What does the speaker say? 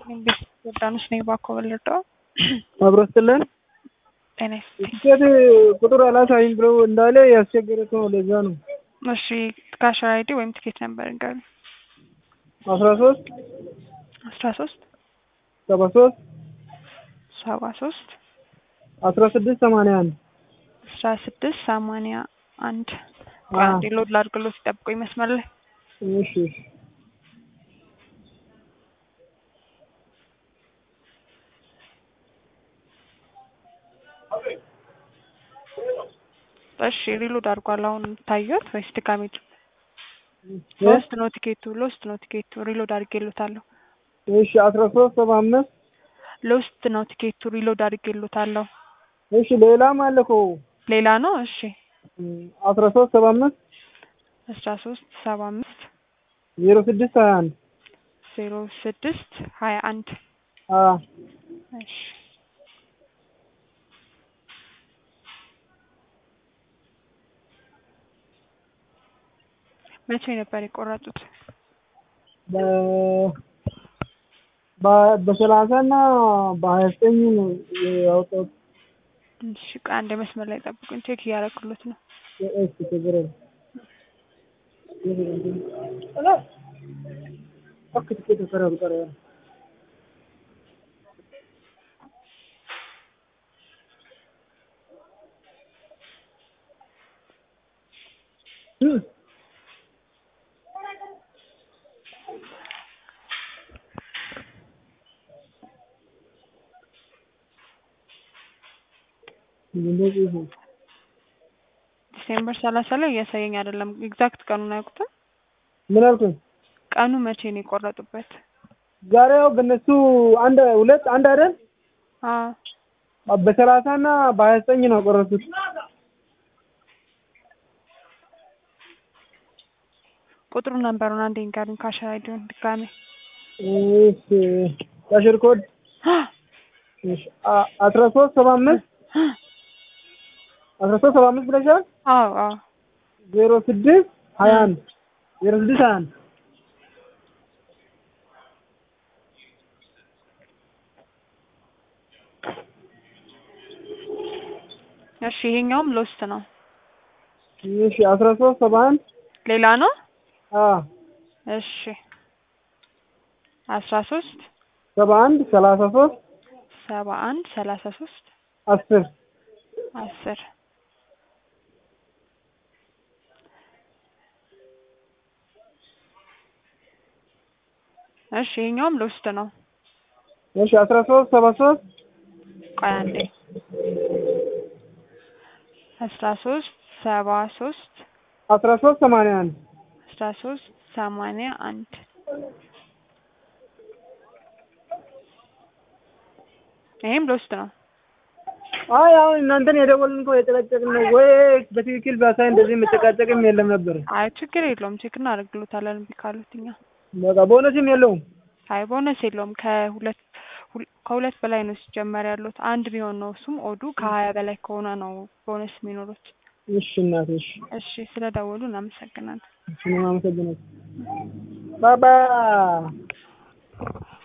ዮርዳኖስ ነኝ ባኮ በለጠ አብሮ ስትለን ጤና ይስጥልኝ። ቲኬት ቁጥር አላሳይም ብለው እንዳለ ያስቸገረ ሰው ለዛ ነው። እሺ ካሸር አይዲ ወይም ትኬት ነበር ንገሩኝ። አስራ ሶስት አስራ ሶስት ሰባ ሶስት ሰባ ሶስት አስራ ስድስት ሰማንያ አንድ አስራ ስድስት ሰማንያ አንድ አንዴ ሎድ ላድርግሎት ሲጠብቁኝ መስመር ላይ እሺ እሺ እሺ ሪሎድ አድርጓል። አሁን ታየት ወይስ ድጋሜ? ሎስት ነው ቲኬቱ፣ ሎስት ነው ቲኬቱ። ሪሎድ አድርጌሎታለሁ። እሺ አስራ ሶስት ሰባ አምስት ሎስት ነው ቲኬቱ። ሪሎድ አድርጌሎታለሁ። እሺ ሌላም አለ እኮ ሌላ ነው። እሺ አስራ ሶስት ሰባ አምስት አስራ ሶስት ሰባ አምስት ዜሮ ስድስት ሀያ አንድ ዜሮ ስድስት ሀያ አንድ አዎ እሺ መቼ ነበር የቆረጡት? በሰላሳ እና በሀያ ዘጠኝ ነው ያወጣሁት። እሺ ቆይ አንድ መስመር ላይ ጠብቁኝ፣ ቼክ እያደረኩሎት ነው። እሺ ችግር የለም። akka tikkee karaa biqilaa ዲሴምበር ሰላሳ ላይ እያሳየኝ አይደለም። ኤግዛክት ቀኑን አያውቁትም? ምን አልኩኝ? ቀኑ መቼ ነው የቆረጡበት? ዛሬ ያው በእነሱ አንድ ሁለት አንድ አይደል? አዎ በሰላሳ እና በሀያ ዘጠኝ ነው ያቆረጡት። ቁጥሩ ነንበሩን አንዴ ንገሩኝ። ካሸር አይዲውን ድጋሜ እሺ ካሽር ኮድ እሺ አስራ ሶስት ሰባ አምስት አስራ ሶስት ሰባ አምስት ብለሻል? አዎ አዎ ዜሮ ስድስት ሀያ አንድ ዜሮ ስድስት ሀያ አንድ እሺ ይሄኛውም ሎስት ነው። እሺ አስራ ሶስት ሰባ አንድ ሌላ ነው። አዎ እሺ አስራ ሶስት ሰባ አንድ ሰላሳ ሶስት ሰባ አንድ ሰላሳ ሶስት አስር አስር እሺ ይሄኛውም ሎስት ነው። እሺ አስራ ሶስት ሰባ ሶስት ቆይ አንዴ አስራ ሶስት ሰባ ሶስት አስራ ሶስት ሰማንያ አንድ አስራ ሶስት ሰማንያ አንድ ይሄም ሎስት ነው። አይ አሁን እናንተን የደወልን እኮ የጨቀጨቅን ነው ወይ በትክክል ቢያሳይ እንደዚህ መጨቃጨቅም የለም ነበር። አይ ችግር የለውም ቼክ እናደርግሎታለን እምቢ ካሉት እኛ በቃ ቦነስም የለውም። አይ ቦነስ የለውም ከሁለት ከሁለት በላይ ነው ሲጀመር ያሉት አንድ ቢሆን ነው እሱም ኦዱ ከሀያ በላይ ከሆነ ነው ቦነስ የሚኖሩት። እሺ እናቴ እሺ እሺ ስለ ደወሉ እናመሰግናለን። እሺ አመሰግናለሁ። ባባ